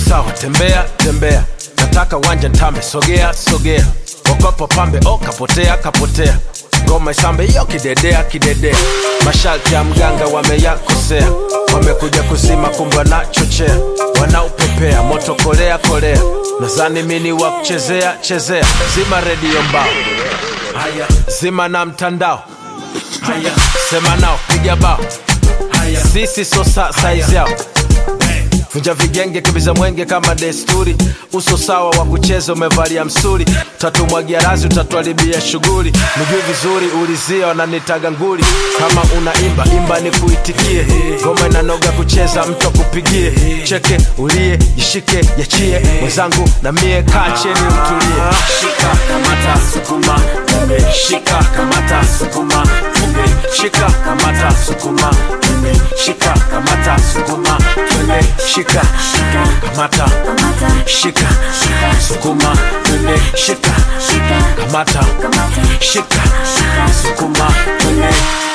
sawa tembea tembea nataka wanja ntame sogea sogea okopo pambe o kapotea kapotea ngoma isambe iyo kidedea kidedea masharti ya mganga wameyakosea wamekuja kuzima kumbe wanachochea wanaupepea moto kolea kolea nazani mini wa kuchezea chezea zima redio mbao haya zima na mtandao haya sema nao piga bao haya sisi so sa saizi yao vunja vigenge kibiza mwenge kama desturi uso sawa wa kucheza umevalia msuri tatumwagia razi utatuharibia shughuli nijui vizuri ulizia wananitaga nguli kama unaimba imba ni kuitikie ngoma inanoga kucheza mtu akupigie cheke ulie jishike yachie mwenzangu na mie kaa cheni utulie shika kamata sukuma twende shika kamata sukuma twende shika kamata sukuma twende shika kamata sukuma twende shika kamata shika sukuma twende shika kamata shika sukuma twende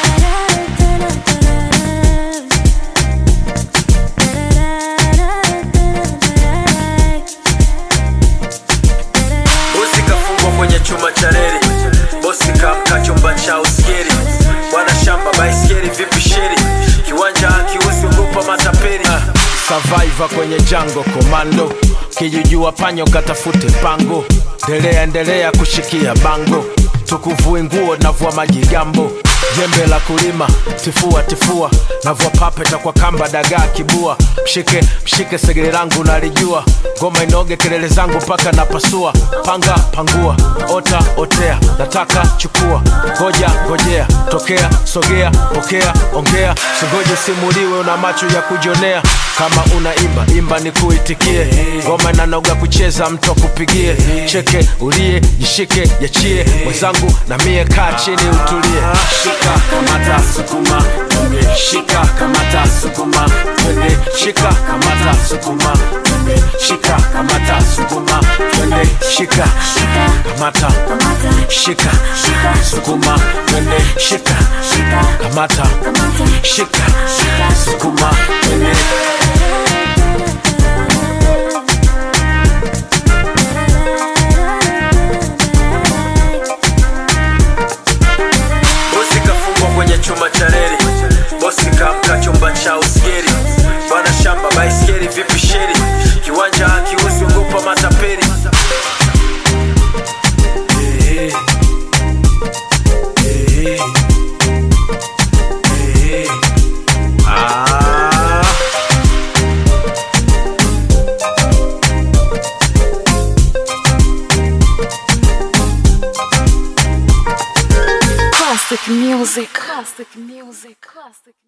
bosi kafungwa kwenye chuma cha reli bosi kamka chumba cha uskeri bwana shamba baiskeri vipi sheri kiwanja akiusi ugopa matapeli survivor kwenye jango komando kijujua panyo katafute pango ndelea endelea kushikia bango tukuvue nguo navua majigambo jembe la kulima tifua tifua navua papeta kwa kamba dagaa kibua mshike mshike segere langu nalijua ngoma inoge kelele zangu mpaka napasua panga pangua ota otea nataka chukua ngoja ngojea tokea sogea pokea ongea singoje simuliwe una macho ya kujonea kama unaimba imba ni kuitikie ngoma inanoga kucheza mtu akupigie cheke ulie jishike yachie mwenzangu na mie kaa chini utulie shika kamata sukuma twende shika kamata sukuma twende shika kamata sukuma twende shika kamata sukuma twende shika kamata shika sukuma twende shika kamata shika sukuma twende bosi kafungwa kwenye chuma cha reli bosi kamka chumba cha uskeri bwana shamba baiskeri vipi sheri kiwanja akiusi ugopa matapeli Eh, eh, eh, ah. Classic music. Classic music. Classic.